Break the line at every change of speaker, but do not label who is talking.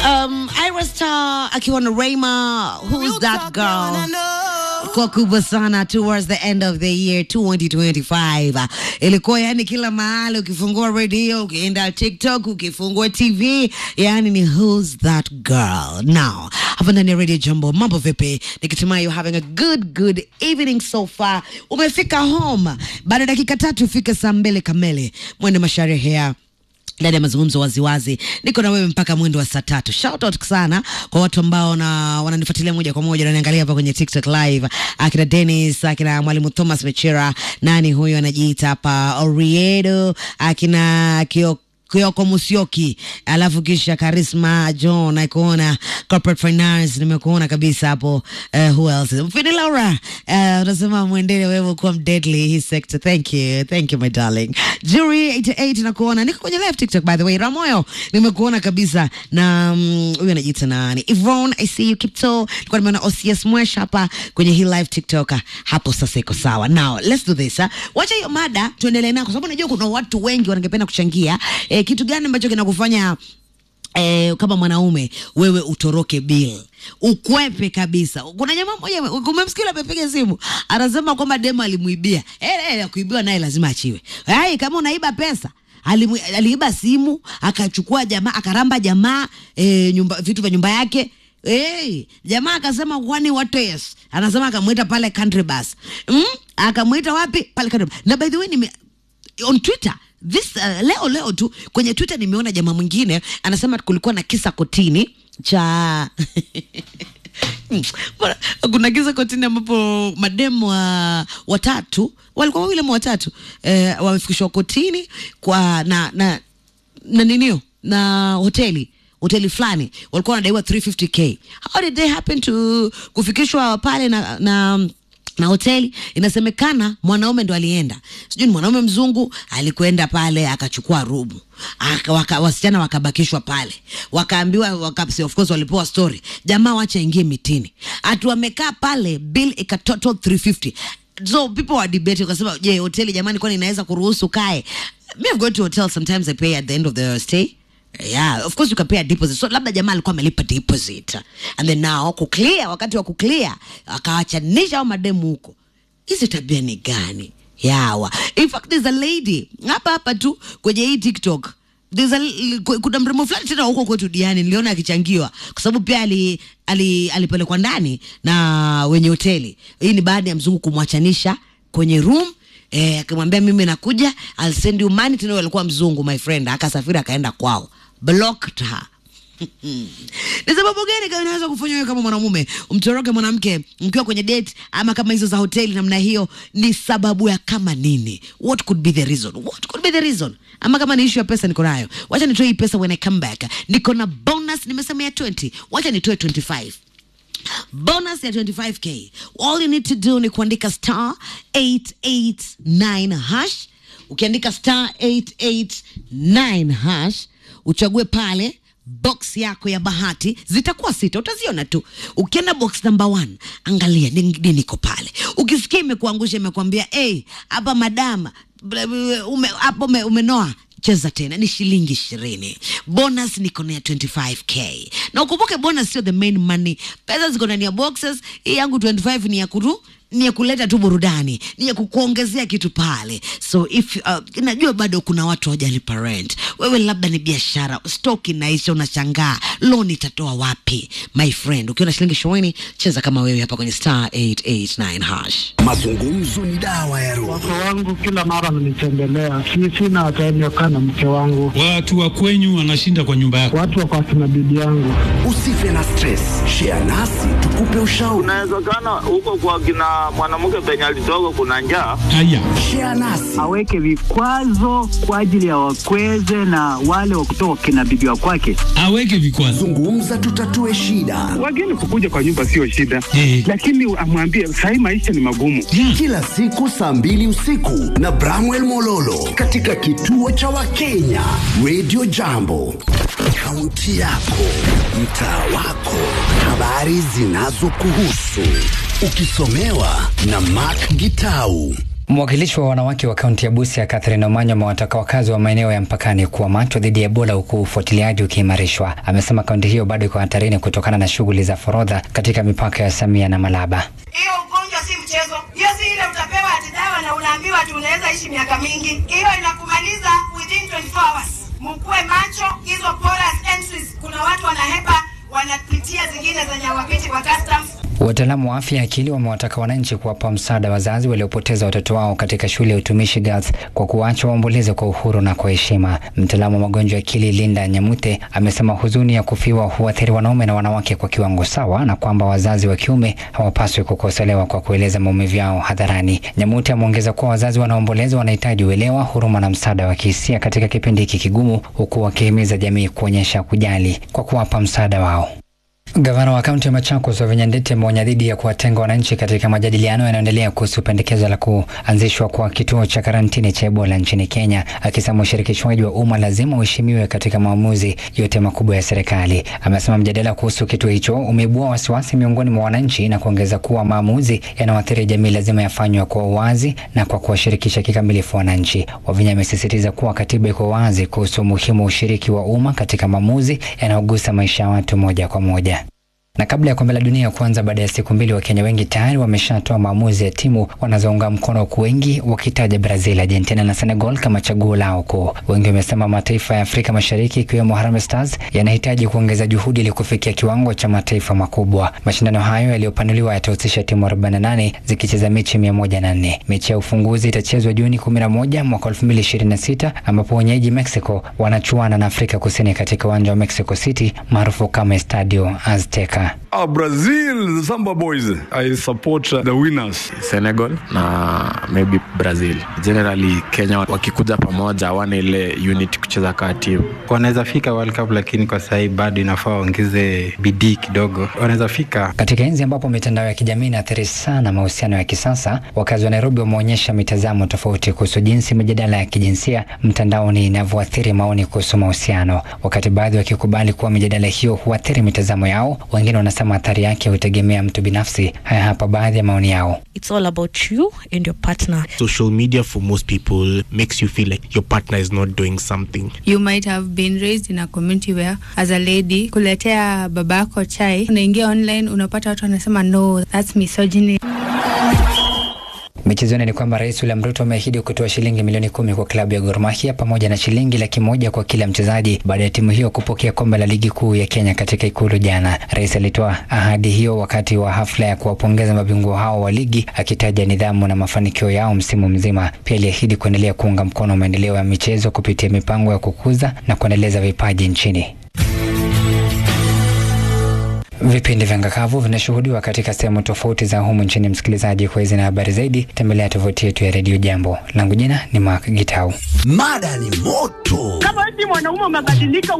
Um, Ira Star akiwa na Rayma, who's that girl? Kwa kubwa sana towards the end of the year 2025. Ilikuwa yani kila mahali ukifungua radio, ukienda TikTok, ukifungua TV, yani ni who's that girl. Now, hapa ndani ya Radio Jambo, mambo vipi? Nikitumai you're having a good good evening so far. Umefika home. Baada ya dakika tatu ifike saa mbili kamili. Mwende masharehe ya ndani ya mazungumzo waziwazi niko na wewe mpaka mwendo wa saa tatu shout out sana kwa watu ambao na wananifuatilia moja kwa moja naniangalia hapa kwenye tiktok live akina denis akina mwalimu thomas mechera nani huyo anajiita hapa oriedo akina kio Kioko Musyoki, alafu kisha Karisma John, naikuona corporate finance, nimekuona kabisa hapo. Uh, who else? Fini Laura, uh, unasema mwendele wewe kuwa mdeadly hii sector. Thank you, thank you my darling. Jury 88 nakuona, niko kwenye live TikTok by the way. Ramoyo nimekuona kabisa, na mm, huyu anajiita nani? Yvonne, I see you Kipto. Nilikuwa nimeona OCS Mwesh hapa kwenye hii live TikTok. Hapo sasa iko sawa. Now let's do this. huh? Wacha hiyo mada tuendelee nayo, kwa sababu najua kuna watu wengi wanangependa kuchangia. Eh, kitu gani ambacho kinakufanya Eh, kama mwanaume wewe utoroke bill ukwepe kabisa. Kuna jamaa mmoja umemsikia amepiga simu anasema kwamba demo alimuibia. Eh, eh, kuibiwa naye lazima achiwe. Hai, kama unaiba pesa alimu, aliiba simu akachukua jamaa akaramba jamaa eh, nyumba, vitu vya nyumba yake Hey, jamaa akasema kwani what yes. Anasema akamwita pale country bus. Mm? Akamwita wapi? Pale country bus. Na by the way nime on Twitter this uh, leo leo tu kwenye Twitter nimeona jamaa mwingine anasema kulikuwa na kisa kotini cha Bwana, kuna kisa kotini ambapo mademu wa watatu walikuwa wawili ama watatu eh, wamefikishwa kotini kwa na na na ninio na hoteli hoteli fulani walikuwa wanadaiwa 350k how did they happen to kufikishwa pale na, na na hoteli inasemekana mwanaume ndo alienda sijui ni mwanaume mzungu alikwenda pale akachukua rumu aka, waka, wasichana wakabakishwa pale wakaambiwa waka, of course walipewa story jamaa wacha ingie mitini atu wamekaa pale bill ikatotal 350 so people were debating wakasema je hoteli jamani kwani inaweza kuruhusu kae me I've gone to hotel sometimes I pay at the end of the stay yeah of course you can pay a deposit so labda jamaa alikuwa amelipa deposit and then now kuclear wakati wa kuclear akawachanisha au mademu huko hizi tabia ni gani yawa in fact there's a lady hapa hapa tu kwenye hii tiktok There's a, kuna mrembo fulani tena huko kwetu diani niliona akichangiwa kwa sababu pia ali, ali, alipelekwa ndani na wenye hoteli hii ni baada ya mzungu kumwachanisha kwenye room eh, akimwambia mimi nakuja I'll send you money tena alikuwa mzungu my friend akasafiri akaenda kwao blocked her ni sababu gani kama inaweza kufanya wewe kama mwanamume umtoroke mwanamke mkiwa kwenye date ama kama hizo za hoteli namna hiyo ni sababu ya kama nini what could be the reason what could be the reason ama kama ni issue ya pesa niko nayo wacha nitoe hii pesa when i come back niko na bonus nimesema ya 20 wacha nitoe 25 bonus ya 25k all you need to do ni kuandika star 889 hash ukiandika star 889 hash uchague pale box yako ya bahati zitakuwa sita utaziona tu ukienda box number one angalia nini niko pale ukisikia imekuangusha imekwambia hey, hapa madama ume, hapo ume, umenoa cheza tena ni shilingi ishirini bonus niko na ya 25k na ukumbuke bonus sio the main money pesa ziko ndani ya boxes hii yangu 25 ni ya kuru ni ya kuleta tu burudani ni ya kukuongezea kitu pale so if uh, najua bado kuna watu hawajalipa rent wewe labda ni biashara stock inaisha unashangaa loan itatoa wapi my friend ukiwa na shilingi ishirini cheza kama wewe hapa kwenye star 889 hash
Mazungumzo ni dawa ya roho.
Wake wangu kila mara wananitembelea, si sina time ya kukaa na mke wangu,
Watu wa kwenyu wanashinda kwa nyumba yako.
watu wako akina bibi yangu.
Usife na stress, share nasi tukupe ushauri.
Inawezekana huko kwa kina mwanamke penye alitoka kuna njaa.
Haya,
Share nasi
aweke vikwazo kwa ajili ya wakweze na wale wa kutoka kina bibi wa kwake.
aweke vikwazo.
zungumza, tutatue shida.
Wageni kukuja kwa nyumba sio shida,
Eh.
lakini amwambie sahii maisha ni magumu.
Yeah.
Kila siku saa mbili usiku na Bramwell Mololo katika kituo cha Wakenya Radio Jambo, kaunti yako, mtaa wako, habari zinazokuhusu ukisomewa na Mark Gitau.
Mwakilishi wa wanawake wa kaunti ya Busia Catherine Omanyo amewataka wakazi wa maeneo ya mpakani kuwa macho dhidi ya Ebola huku ufuatiliaji ukiimarishwa. Amesema kaunti hiyo bado iko hatarini kutokana na shughuli za forodha katika mipaka ya Samia na Malaba.
Hiyo ugonjwa si mchezo. Hiyo si ile utapewa ati dawa na unaambiwa ati unaweza ishi miaka mingi. Hiyo inakumaliza within 24 hours. Mkuwe macho, hizo porous entries, kuna watu wanahepa wanapitia zingine zenye hawapiti kwa customs.
Wataalamu wa afya ya akili wamewataka wananchi kuwapa msaada wazazi waliopoteza watoto wao katika shule ya utumishi Girls kwa kuwacha waomboleze kwa uhuru na kwa heshima. Mtaalamu wa magonjwa ya akili Linda Nyamute amesema huzuni ya kufiwa huathiri wanaume na wanawake kwa kiwango sawa, na kwamba wazazi wa kiume hawapaswi kukosolewa kwa kueleza maumivu yao hadharani. Nyamute ameongeza kuwa wazazi wanaomboleza wanahitaji uelewa, huruma na msaada wa kihisia katika kipindi hiki kigumu, huku wakihimiza jamii kuonyesha kujali kwa kuwapa msaada wao. Gavana wa kaunti ya Machakos Wavinya Ndeti ameonya dhidi ya kuwatenga wananchi katika majadiliano yanayoendelea kuhusu pendekezo la kuanzishwa kwa kituo cha karantini cha Ebola nchini Kenya, akisema ushirikishwaji wa umma lazima uheshimiwe katika maamuzi yote makubwa ya serikali. Amesema mjadala kuhusu kituo hicho umeibua wasiwasi miongoni mwa wananchi na kuongeza kuwa maamuzi yanayoathiri jamii lazima yafanywe kwa uwazi na kwa kuwashirikisha kikamilifu wananchi. Wavinya amesisitiza kuwa katiba iko wazi kuhusu umuhimu wa ushiriki wa umma katika maamuzi yanayogusa maisha ya watu moja kwa moja. Na kabla ya kombe la dunia kuanza baada ya siku mbili, Wakenya wengi tayari wameshatoa maamuzi ya timu wanazounga mkono, huku wengi wakitaja Brazil, Argentina na Senegal kama chaguo lao kuu. Wengi wamesema mataifa ya Afrika Mashariki ikiwemo Harambee Stars yanahitaji kuongeza juhudi ili kufikia kiwango cha mataifa makubwa. Mashindano hayo yaliyopanuliwa yatahusisha timu 48 zikicheza mechi 104. Mechi ya ufunguzi itachezwa Juni 11 mwaka 2026 ambapo wenyeji Mexico wanachuana na Afrika Kusini katika uwanja wa Mexico City maarufu kama Estadio Azteca.
Uh, Brazil, the Samba Boys. I support uh, the winners.
Senegal na maybe Brazil. Generally Kenya wakikuja pamoja hawana ile unit kucheza kaa timu.
Wanaweza fika World Cup, lakini kwa sasa bado inafaa waongeze bidii kidogo. Wanaweza fika.
Katika enzi ambapo mitandao ya kijamii inaathiri sana mahusiano ya kisasa, wakazi wa Nairobi wameonyesha mitazamo tofauti kuhusu jinsi mijadala ya kijinsia mtandaoni inavyoathiri maoni kuhusu mahusiano. Wakati baadhi wakikubali kuwa mijadala hiyo huathiri mitazamo yao, wengine wanasema athari yake hutegemea mtu binafsi. Haya hapa baadhi ya maoni yao.
It's all about you and your partner.
Social media for most people makes you feel like your partner is not doing something.
You might have been raised in a community where as a lady kuletea babako chai, unaingia online unapata watu wanasema no, that's misogyny.
Michezoni ni kwamba Rais William Ruto ameahidi kutoa shilingi milioni kumi kwa klabu ya Gor Mahia pamoja na shilingi laki moja kwa kila mchezaji baada ya timu hiyo kupokea kombe la ligi kuu ya Kenya katika ikulu jana. Rais alitoa ahadi hiyo wakati wa hafla ya kuwapongeza mabingwa hao wa ligi, akitaja nidhamu na mafanikio yao msimu mzima. Pia aliahidi kuendelea kuunga mkono maendeleo ya michezo kupitia mipango ya kukuza na kuendeleza vipaji nchini. Vipindi vya Ngakavu vinashuhudiwa katika sehemu tofauti za humu nchini. Msikilizaji, kwa hizi na habari zaidi, tembelea tovuti yetu ya redio Jambo. Langu jina ni Mark Gitau.
Mada ni moto.
Kama eti mwanaume umebadilika